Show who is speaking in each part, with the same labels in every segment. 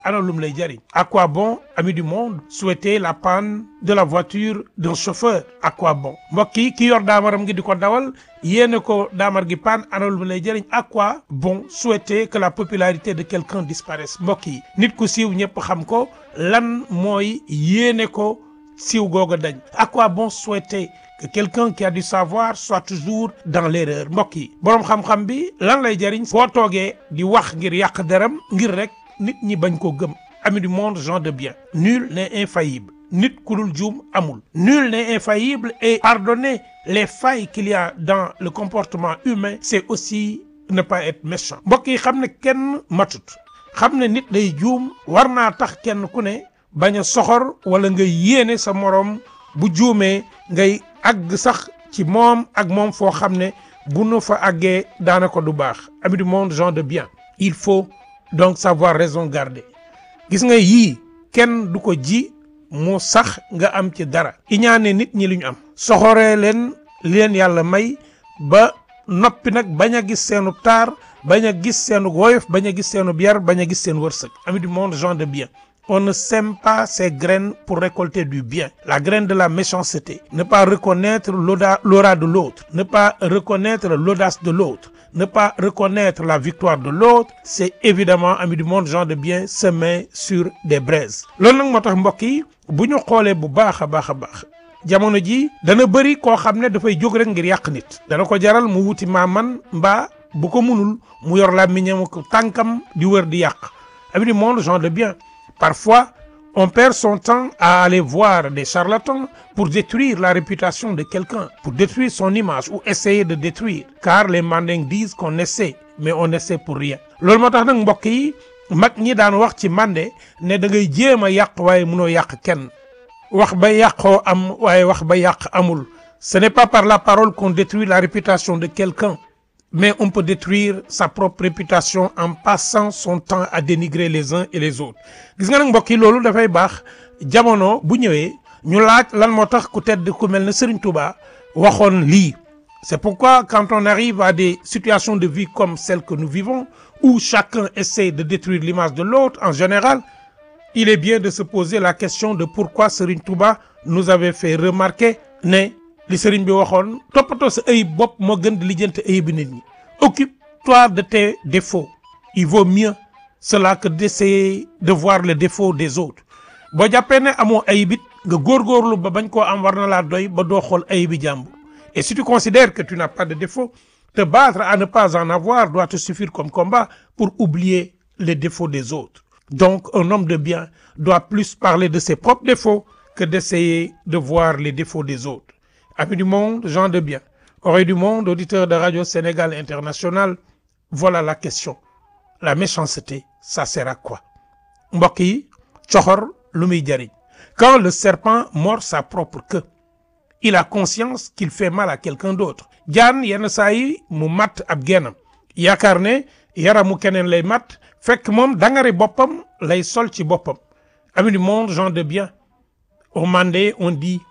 Speaker 1: ana lum lay jariñ à quoi bon ami du monde souhaiter la panne de la voiture d'un chauffeur à quoi bon mbokk yi ki yor daamaram gi di ko dawal yéene ko daamar gi panne ana lum lay jariñ à quoi bon souhaiter que la popularité de quelqu'un disparaisse mbokk yi nit ku siiw ñëpp xam ko lan mooy yéene ko siiw googa dañ à quoi bon souhaiter que quelqu'un qui a du savoir soit toujours dans l'erreur mbokk yi boroom xam-xam bi lan lay jariñ boo toogee di wax ngir yàq deram ngir rek nit ñi bañ koo gëm ami du monde gens de bien nul n'est infaillible nit ku dul juum amul nul n'est infaillible et pardonner les failles qu'il y a dans le comportement humain c'est aussi ne pas être méchant mbokk yi xam ne kenn matut xam ne nit day juum war naa tax kenn ku ne bañ a soxor wala nga yéene sa moroom bu juumee ngay àgg sax ci moom ak moom foo xam ne bu nu fa àggee daanaka du baax ami du monde gens de bien il faut donc savoir raison garder gis nga yii kenn du ko ji mu sax nga am ci dara iñaane nit ñi li ñu am soxoree leen leen yàlla may ba noppi nag bañ a gis seenu taar bañ a gis seenu woyof bañ a gis seenu yar bañ a gis seen wërsëg ami du monde gens de bien on ne sème pas ses graines pour récolter du bien la graine de la méchanceté ne pas reconnaître l'aura de l'autre ne pas reconnaître l'audace de l'autre ne pas reconnaître la victoire de l'autre c'est évidemment ami du monde gens de bien semer sur des braises loolu nag moo tax mbokk yi bu ñu xoolee bu baax a baax a baax jamono ji dana bëri koo xam ne dafay jóg rek ngir yàq nit dana ko jaral mu wuti maaman mbaa bu ko munul mu yor la miñam ko tànkam di wër di yàq ami du monde gens de bien Parfois, on perd son temps à aller voir des charlatans pour détruire la réputation de quelqu'un, pour détruire son image ou essayer de détruire. Car les mandingues disent qu'on essaie, mais on essaie pour rien. loolu moo tax nag mbokk yi mag ñi daan wax ci mande ne da ngay jéem a yàq waaye mënoo yàq kenn wax ba yàqoo am waaye wax ba yàq amul. Ce n'est pas par la parole qu'on détruit la réputation de quelqu'un. mais on peut détruire sa propre réputation en passant son temps à dénigrer les uns et les autres gis nga nag mbokk yi loolu dafay baax jamono bu ñëwee ñu laaj lan moo tax ku tedd ku mel ne Serigne Touba waxoon lii c'est pourquoi quand on arrive à des situations de vie comme celles que nous vivons où chacun essaie de détruire l'image de l'autre en général il est bien de se poser la question de pourquoi Serigne Touba nous avait fait remarquer ne li sëriñ bi waxoon toppatoo sa ayib bopp moo gën di lijjanti ayibi nit ñi occupe-toi de tes défauts il vaut mieux cela que d'essayer de voir les défauts des autres boo jàppee ne amoo ayibit nga góorgóorlu ba bañ koo am war na laa doy ba doo xool ayibi jàmbur et si tu considères que tu n'as pas de défaut te battre à ne pas en avoir doit te suffire comme combat pour oublier les défauts des autres donc un homme de bien doit plus parler de ses propres défauts que d'essayer de voir les défauts des autres Amis du monde, gens de bien, oreilles du monde, auditeurs de Radio Sénégal International, voilà la question. La méchanceté, ça sert à quoi? mbokk yi coxor lu muy jariñ quand le serpent mord sa propre queue il a conscience qu'il fait mal à quelqu'un d'autre jaan yenn saa yi mu matt ab gennam yaakaar ne yaramu keneen lay matt fekk moom dangari boppam lay sol ci boppam Amis du monde, gens de bien, au Mandé on dit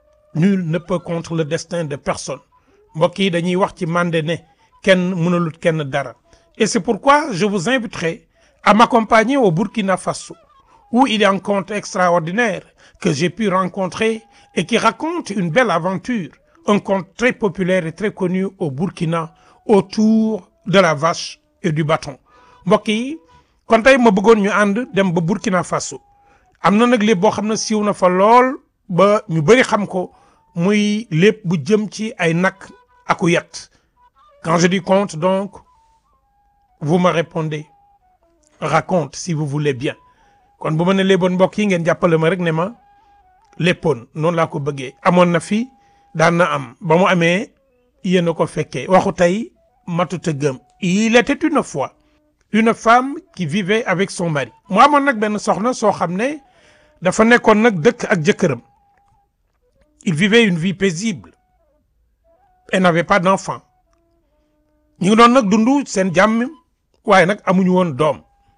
Speaker 1: nul ne peut contre le destin de personne mbokk yi dañuy wax ci mande ne kenn mënalut kenn dara et c'est pourquoi je vous inviterai à m'accompagner au Burkina Faso où il y a un conte extraordinaire que j'ai pu rencontrer et qui raconte une belle aventure un conte très populaire et très connu au Burkina autour de la vache et du bâton mbokk yi kon tey ma bëggoon ñu ànd dem ba Burkina Faso am na nag lépp boo xam ne siiw na fa lool ba ñu bëri xam ko muy lépp bu jëm ci ay nag aku yat quand je dis conte donc vous me répondez raconte si vous voulez bien kon bu ma ne léeboon mbokk yi ngeen jàppale ma rek ne ma léppoon noonu laa ko bëggee amoon na fi daan na am ba mu amee yéen a ko fekkee waxu tey matut a gëm il était une fois une femme qui vivait avec son mari mu amoon nag benn soxna soo xam ne dafa nekkoon nag dëkk ak jëkkëram il vivait une vie paisible elle n'avait pas d'enfant ñu ngi doon nag dund seen jàmm waaye nag amuñu woon doom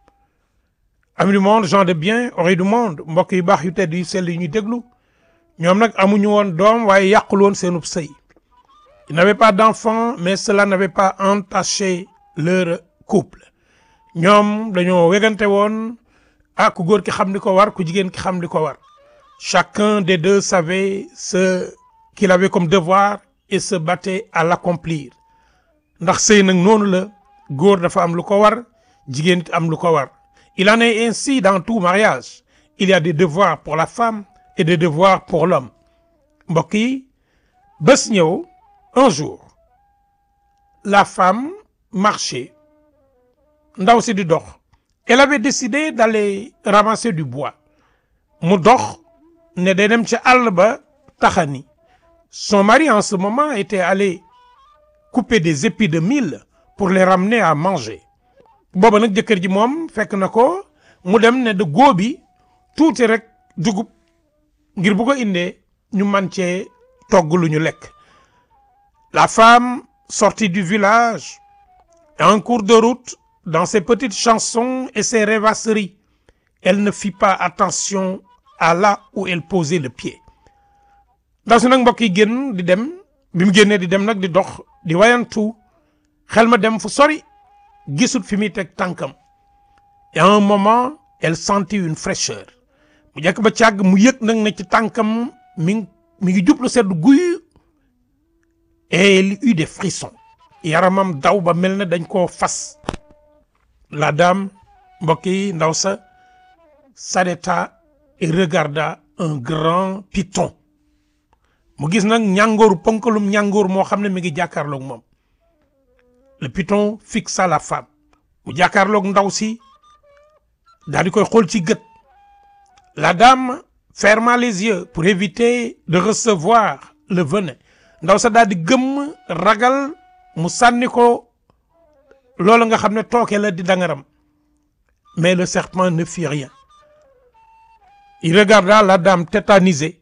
Speaker 1: amis du monde gens de bien oreilles du monde mbokk yu baax yu tedd yu sell yu ñuy déglu ñoom nag amuñu woon doom waaye yàqul woon seenub sëy ils n'avaient pas d'enfant mais cela n'avait pas entaché leur couple ñoom dañoo wegante woon ah ku góor ki xam li ko war ku jigéen ki xam li ko war chacun des deux savait ce qu'il avait comme devoir et se battait à l'accomplir ndax sëy nag noonu la góor dafa am lu ko war jigéen it am lu ko war il en est ainsi dans tout mariage il y a des devoirs pour la femme et des devoirs pour l'homme mbokk yi bés ñëw un jour la femme marchait ndaw si di dox elle avait décidé d'aller ramasser du bois mu dox ne day dem ca àll ba taxani son mari en ce moment était allé couper des épis de mil pour les ramener à manger booba nag jëkkër ji moom fekk na ko mu dem ne de góobi tuuti rek dugub ngir bu ko indee ñu man cee togg lu ñu lekk la femme sortie du village en cours de route dans ses petites chansons et ses rêvasseries elle ne fit pas attention à là où elle posait le pied ndaw si nag mbokk yi génn di dem bi mu génnee di dem nag di dox di wayantu xel ma dem fu sori gisut fi muy teg tànkam et à un moment elle sentit une fraîcheur mu jekk ba càgg mu yëg nag ne ci tànkam mi ngi mi ngi jublu sedd guy et elle eut des frissons yaramam daw ba mel ne dañ koo fas la dame mbokk yi ndaw sa s'arrêta et regarda un grand python mu gis nag ñàngooru ponkalum ñàngoor moo xam ne mi ngi jàkkaarloog moom le python fixa la femme mu jàkkaarloog ndaw si daal di koy xool ci gët la dame ferma les yeux pour éviter de recevoir le venin ndaw sa daal di gëmm ragal mu sànni ko loolu nga xam ne tooke la di dangaram mais le serpent ne fit rien il regarda la dame tétanisée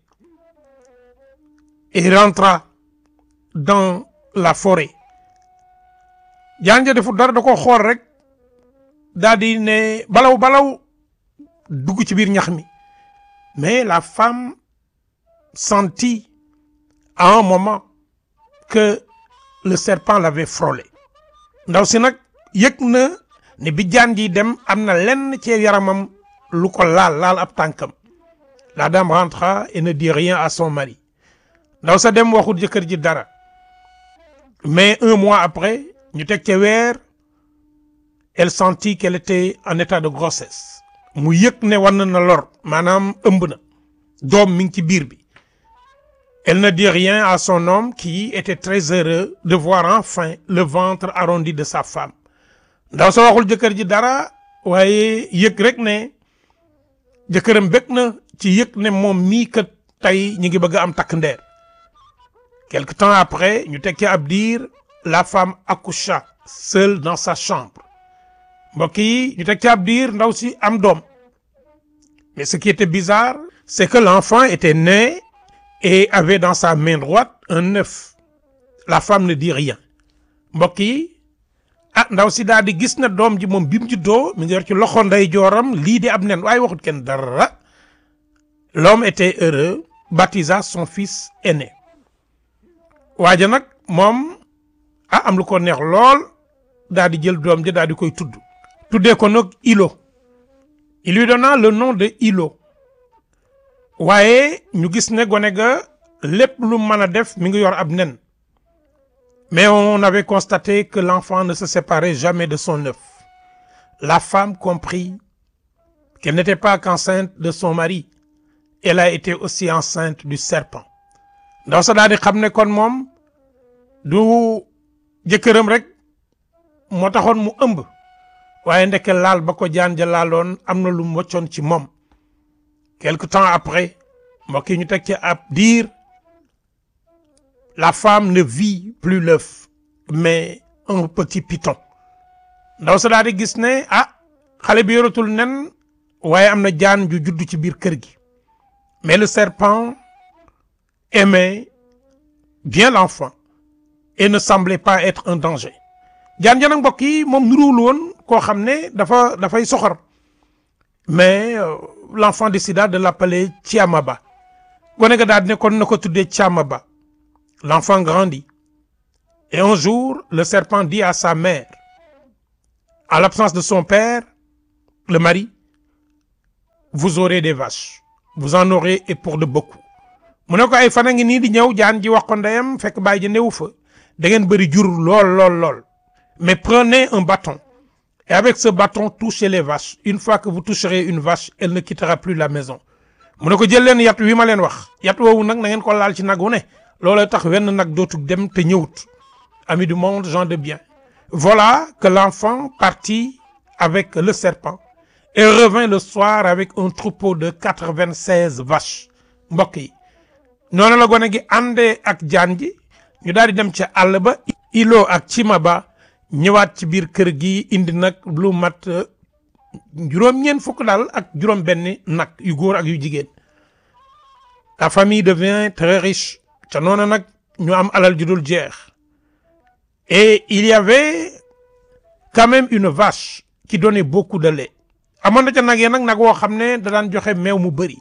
Speaker 1: et rentra dans la forêt jaan ja defu dara da ko xool rek daal di ne balaw balaw dugg ci biir ñax mi mais la femme sentit à un moment que le serpent l'avait frôlé ndaw si nag yëg na ne bi jaan ji dem am na lenn ci yaramam lu ko laal laal ab tànkam la dame rentra et ne dit rien à son mari ndaw sa dem waxul jëkkër ji dara mais un mois après ñu teg ca weer elle sentit qu'elle était en état de grossesse mu yëg ne war na lor maanaam ëmb na doom mi ngi ci biir bi elle ne dit rien à son homme qui était très heureux de voir enfin le ventre arrondi de sa femme ndaw sa waxul jëkkër ji dara waaye yëg rek ne jëkkëram bëgg na ci yëg ne moom mii kat tey ñu ngi bëgg a am takk ndeer quelque temps après ñu teg ci ab diir la femme accoucha seule dans sa chambre mbokk yi ñu teg ci ab diir ndaw si am doom mais ce qui était bizarre c'est que l'enfant était né et avait dans sa main droite un œuf la femme ne dit rien mbokk yi ah ndaw si daal di gis na doom ji moom bi mu juddoo mi ngi yor ci loxo nday jooram lii di ab nen waaye waxut kenn dara l'homme était heureux baptisa son fils aîné waaja nag moom ah am lu ko neex lool daal di jël doom ji daal di koy tudd tuddee ko nag Ilo il lui donna le nom de Ilo waaye ñu gis ne gone ga lépp lu mën a def mi ngi yor ab nen mais on avait constaté que l'enfant ne se séparait jamais de son œuf la femme comprit qu'elle n'était pas qu'enceinte de son mari elle a été aussi enceinte du serpent ndaw sa daal di xam ne kon moom du jëkkëram rek moo taxoon mu ëmb waaye ndeke laal ba ko jaan ja laaloon am na lu mu waccoon ci moom quelque temps après mbokk yi ñu teg ci ab diir la femme ne vit plus l'œuf mais un petit python ndaw sa daal di gis ne ah xale bi yoratul nen waaye am na jaan ju judd ci biir kër gi mais le serpent aimait bien l'enfant et ne semblait pas être un danger jaan ja nag mbokk yi moom nuruwul woon koo xam ne dafa dafay soxor mais euh, l'enfant décida de l'appeler Chiamaba gone ga daal di ne kon na ko tuddee Chiamaba l'enfant grandit et un jour le serpent dit à sa mère en l'absence de son père le mari vous aurez des vaches vous en aurez et pour de beaucoup mu ne ko ay fan a ngi nii di ñëw jaan ji wax ko ndeyam fekk bàyyi ji newu fa da ngeen bëri jur lool lool lool mais prenez un bâton et avec ce bâton touchez les vaches une fois que vous toucherez une vache elle ne quittera plus la maison mu ne ko jël leen yat wi ma leen wax yat woowu nag na ngeen ko laal ci nag wu ne looloo tax wenn nag dootu dem te ñëwut amis du monde gens de bien voilà que l'enfant partit avec le serpent et revint le soir avec un troupeau de quatre-vingt-seize vaches mbokk yi noonu la gone gi àndee ak jaan ji ñu daal di dem ca àll ba ilo ak cima ba ñëwaat ci biir kër gi indi nag lu mat juróom-ñeent fukk daal ak juróom-benni nag yu góor ak yu jigéen la famille devient très riche te noonu nag ñu am alal ju dul jeex et il y avait quand même une vache qui donnait beaucoup de lait amoon na ca nag ya nag nag woo xam ne da daan joxe meew mu bëri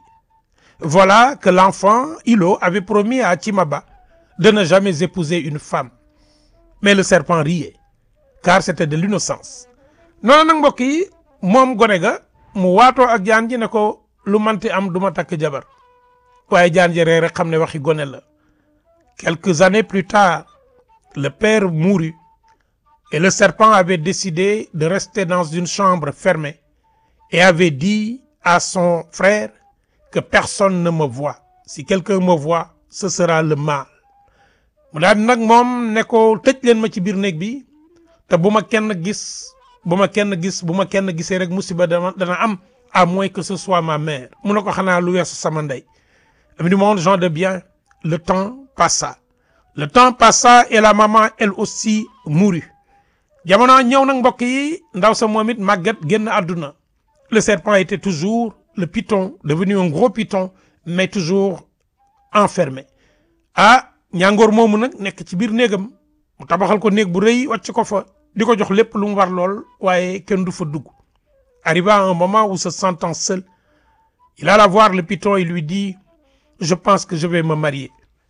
Speaker 1: voilà que l'enfant Ilo avait promis à Timaba de ne jamais épouser une femme mais le serpent riait car c'était de l'innocence noonu nag mbokk yi moom gone ga mu waatoo ak jaan ji ne ko lu manti am du ma takk jabar waaye jaan ji ree rek xam ne waxi gone la quelques années plus tard le père mourut et le serpent avait décidé de rester dans une chambre fermée et avait dit à son frère que personne ne me voit si quelqu'un me voit ce sera le mal mu daal nag moom ne ko tëj leen ma ci biir néeg bi te bu ma kenn gis bu ma kenn gis bu ma kenn gisee rek musiba dana dana am à moins que ce soit ma mère mu ne ko xanaa lu weesu sama ndey amis du monde gens de bien le temps passa le temps passa et la maman elle aussi mourut jamono ñëw nag mbokk yi ndaw sa moom it màggat génn àdduna le serpent était toujours le python devenu un gros python mais toujours enfermé ah ñàngoor moomu nag nekk ci biir néegam mu tabaxal ko néeg bu rëy wàcc ko fa di ko jox lépp lu mu war lool waaye kenn du fa dugg arriva un moment où se sentant seul il alla voir le python et lui dit je pense que je vais me marier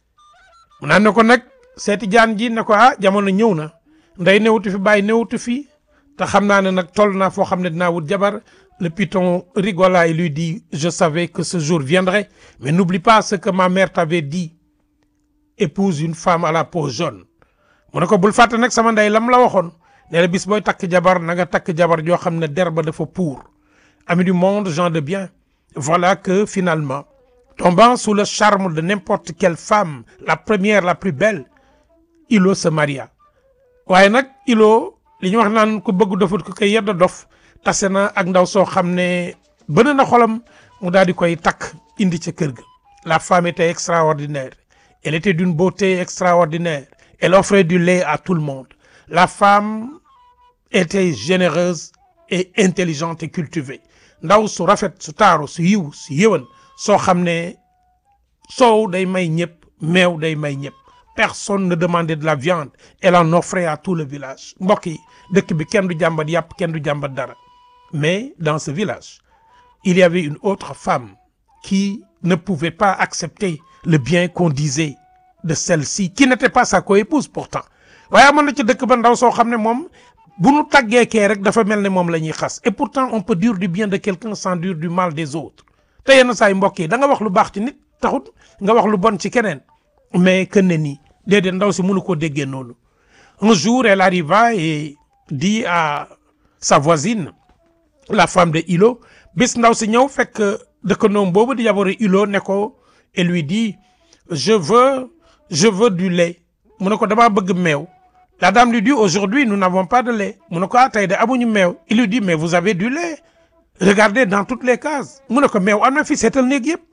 Speaker 1: mu naan ne ko nag seeti jaan ji ne ko ah jamono ñëw na nday newutu fi bàyyi newutu fi te xam naa ne nag toll naa foo xam ne dinaa wut jabar le python rigola et lui dit je savais que ce jour viendrait mais n'oublie pas ce que ma mère t'avait dit épouse une femme à la peau jaune mu ne ko bul fàtte nag sama ndey lam la waxoon ne la bis booy takk jabar na nga takk jabar joo xam ne der ba dafa pour amis du monde gens de bien voilà que finalement tombant sous le charme de n'importe quelle femme la première la plus belle Ilo se maria waaye nag Ilo li ñu wax naan ko bëgg dofut ko koy yedd dof tase na ak ndaw soo xam ne bëna na xolam mu daal di koy takk indi ca kër ga la femme était extraordinaire elle était d'une beauté extraordinaire elle offrait du lait à tout le monde la femme était généreuse et intelligente et cultivée ndaw su rafet su taaru su yiw su yëwan soo xam ne soow day may ñëpp meew day may ñëpp personne ne demandait de la viande elle en offrait à tout le village mbokk yi dëkk bi kenn du jàmbat yàpp kenn du jàmbat dara mais dans ce village il y avait une autre femme qui ne pouvait pas accepter le bien qu'on disait de celle-ci qui n'était pas sa coépouse pourtant waaye amoon na ci dëkk ba ndaw soo xam ne moom bu nu tàggee kee rek dafa mel ne moom la ñuy xas et pourtant on peut dire du bien de quelqu'un sans dire du mal des autres te yenn saa yi mbokk yi da nga wax lu baax ci nit taxut nga wax lu bon ci keneen mais que ne nii déedéet ndaw si mënu koo déggee noonu un jour elle arriva et dit à sa voisine la femme de Ilo bis ndaw si ñëw fekk dëkkandoom boobu di yabore Ilo ne ko et lui dit je veux je veux du lait mu ne ko damaa bëgg meew la dame lui dit aujourd'hui nous n'avons pas de lait mu ne ko ah tey de amuñu meew il lui dit mais vous avez du lait regardez dans toutes les cases mu ne ko meew am na fi seetal néeg yëpp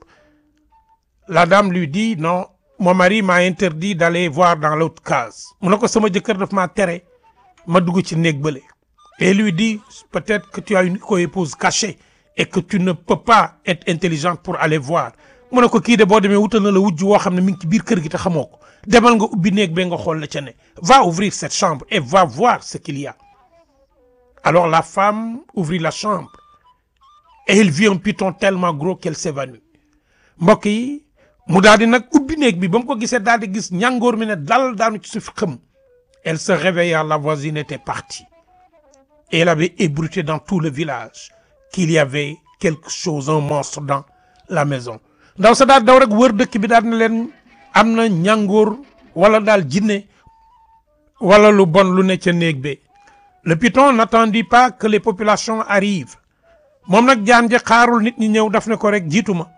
Speaker 1: la dame lui dit non mon mari m'a interdit d'aller voir dans l'autre case mu ne ko sama jëkkër daf maa tere ma dugg ci néeg bële et lui dit peut-être que tu as une coépouse cachée et que tu ne peux pas être intelligente pour aller voir mu ne ko kii de boo demee wutal na la wujj woo xam ne mi ngi ci biir kër gi te xamoo ko demal nga ubbi néeg ba nga xool la ca ne va ouvrir cette chambre et va voir ce qu'il y a alors la femme ouvrit la chambre et elle vit un python tellement gros qu'elle s'évanouit mbokk yi mu daal di nag ubbi néeg bi ba mu ko gisee daal di gis ñàngoor mi ne dal daanu ci suuf xëm elle se réveilla la voisine était partie et elle avait ébruité dans tout le village qu'il y avait quelque chose un monstre dans la maison ndaw sa daal daw rek wër dëkk bi daal na leen am na ñàngoor wala daal jinne wala lu bon lu ne ca néeg be le python n'attendit pas que les populations arrivent moom nag jaan ji xaarul nit ñi ñëw daf ne ko rek jiitu ma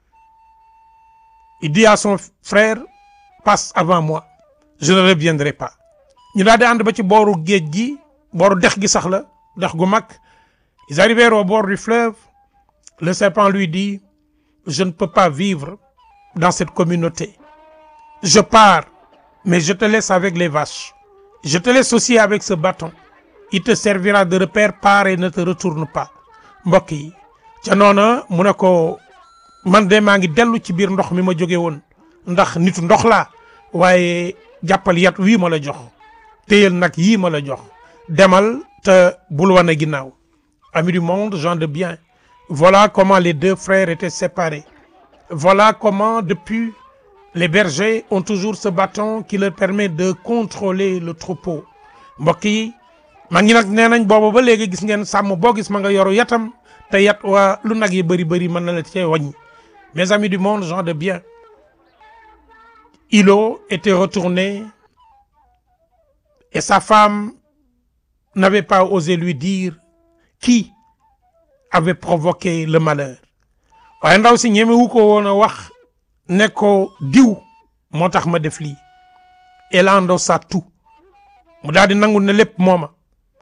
Speaker 1: il dit à son frère passe avant moi je ne reviendrai pas ñu daal di ànd ba ci booru géej gi booru dex gi sax la dex gu mag ils arrivèrent au bord du fleuve le serpent lui dit je ne peux pas vivre dans cette communauté je pars mais je te laisse avec les vaches je te laisse aussi avec ce bâton il te servira de repère pars et ne te retourne pas mbokk yi ca noona mu ne ko man de maa ngi dellu ci biir ndox mi ma jóge woon ndax nitu ndox laa waaye jàppal yat wii ma la jox téyel nag yii ma la jox demal te bul wane ginnaaw amis du monde gens de bien voilà comment les deux frères étaient séparés voilà comment depuis les bergers ont toujours ce bâton qui leur permet de contrôler le troupeau mbokk yi maa ngi nag nee nañ boobu ba léegi gis ngeen sàmm boo gis ma nga yoru yatam te yat waa lu nag yi bëri bëri mën na la cee wàññi mes amis du monde gens de bien Ilo était retourné et sa femme n'avait pas osé lui dire qui avait provoqué le malheur waaye ndaw si ñemewu ko woon a wax ne ko diw moo tax ma def lii elle endossa tout mu daal di nangu ne lépp mooma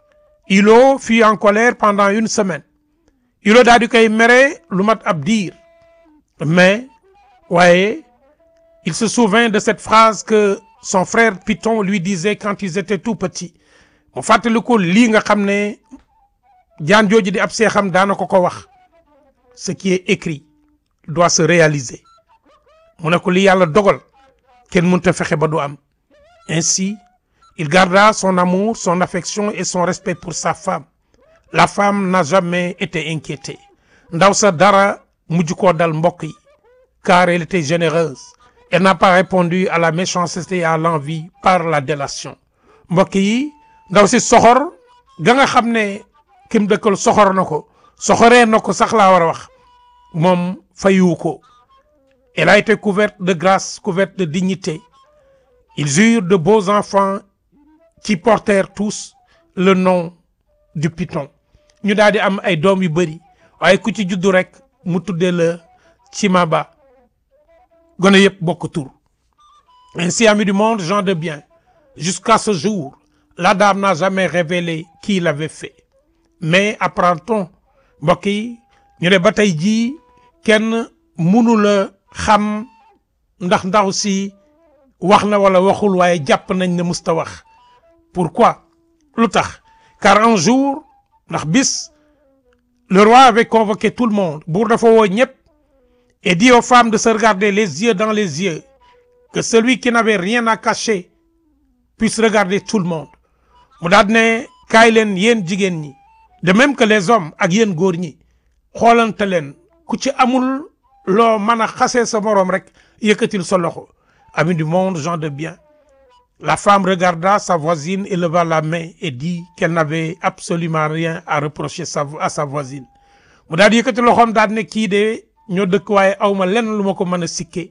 Speaker 1: Ilo fut en colère pendant une semaine Ilo daal di koy mere lu mat ab diir mais waaye il se souvint de cette phrase que son frère Python lui disait quand ils étaient tout petits mu fàttali ko lii nga xam ne jaan jooju di ab seexam daana ko ko wax ce qui est écrit doit se réaliser mu ne ko li yàlla dogal kenn mënut a fexe ba du am ainsi il garda son amour son affection et son respect pour sa femme la femme n'a jamais été inquiétée ndaw sa dara mujj koo dal mbokk yi car elle était généreuse elle n'a pas répondu à la méchanceté et à l'envie par la délation mbokk yi ndaw si soxor ga nga xam ne kim dëkkal soxor na ko soxoree na ko sax laa war a wax moom fayu ko elle a été couverte de grâce couverte de dignité ils eurent de beaux enfants qui portèrent tous le nom du python ñu daal di am ay doom yu bëri waaye ku ci juddu rek mu tuddee la Cimaba gone yëpp bokk tur ainsi amis du monde gens de bien jusqu'à ce jour la dame n'a jamais révélé qui l'avait fait mais apprend-on mbokk yi ñu ne ba tey jii kenn mënu la xam ndax ndaw si wax na wala waxul waaye jàpp nañ ne musta wax pourquoi lu tax car un jour ndax bis le roi avait convoqué tout le monde buur dafa woo ñëpp et dit aux femmes de se regarder les yeux dans les yeux que celui qui n'avait rien à cacher puisse regarder tout le monde mu daal ne kaay leen yéen jigéen ñi de même que les hommes ak yéen góor ñi xoolante leen ku ci amul loo mën a xasee sa moroom rek yëkkatil sa loxo amis du monde gens de bien la femme regarda sa voisine et leva la main et dit qu'elle n'avait absolument rien à reprocher sa à sa voisine mu daal di yëkkati loxoom daal ne kii de ñoo dëkk waaye awma lenn lu ma ko mën a sikkee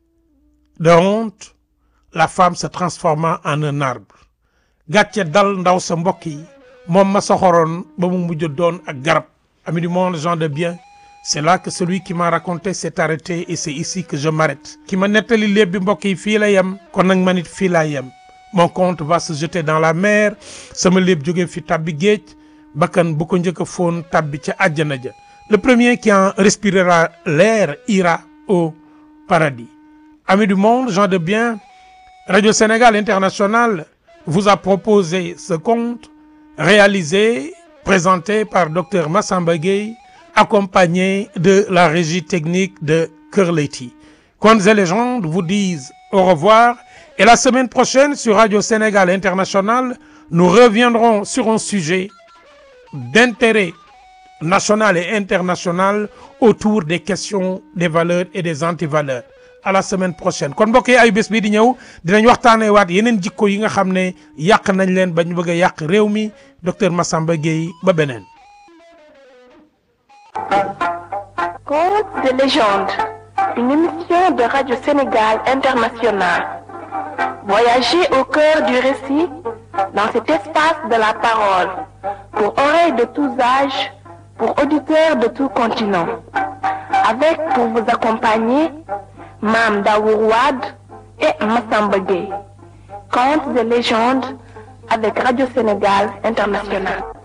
Speaker 1: de honte la femme se transforma en un arbre gàcce dal ndaw sa mbokk yi moom ma soxoroon ba mu mujj doon ak garab amis du monde gens de bien c'est là que celui qui m'a raconté s'est arrêté et c'est ici que je m'arrête ki ma nettali léeb bi mbokk yi fii la yem kon nag man it fii laa yem mon compte va se jeter dans la mer sama léeb jóge fi tabbi géej bakkan bu ko njëkk a foon tabbi ca àjjana ja le premier qui en respirera l'air ira au paradis amis du monde gens de bien Radio Sénégal International vous a proposé ce conte réalisé présenté par docteur Massamba Gueye accompagné de la régie technique de Kër Leyti Contes et légendes vous disent au revoir et la semaine prochaine sur Radio Sénégal International nous reviendrons sur un sujet d'intérêt national et international autour des questions des valeurs et des antivaleurs à la semaine prochaine kon mbokk yi ay bés bii di ñëw dinañ waxtaanee waat yeneen jikko yi nga xam ne yàq nañ leen ba ñu bëgg a yàq réew mi docteur Massamba Gueye ba beneen
Speaker 2: Contes de légende, une émission de Radio Sénégal International. Voyagez au cœur du récit dans cet espace de la parole, pour oreilles de tous âges, pour auditeurs de tout continent. Avec pour vous accompagner, Mam Daourouad et Massamba Gueye. Contes de légende avec Radio Sénégal International.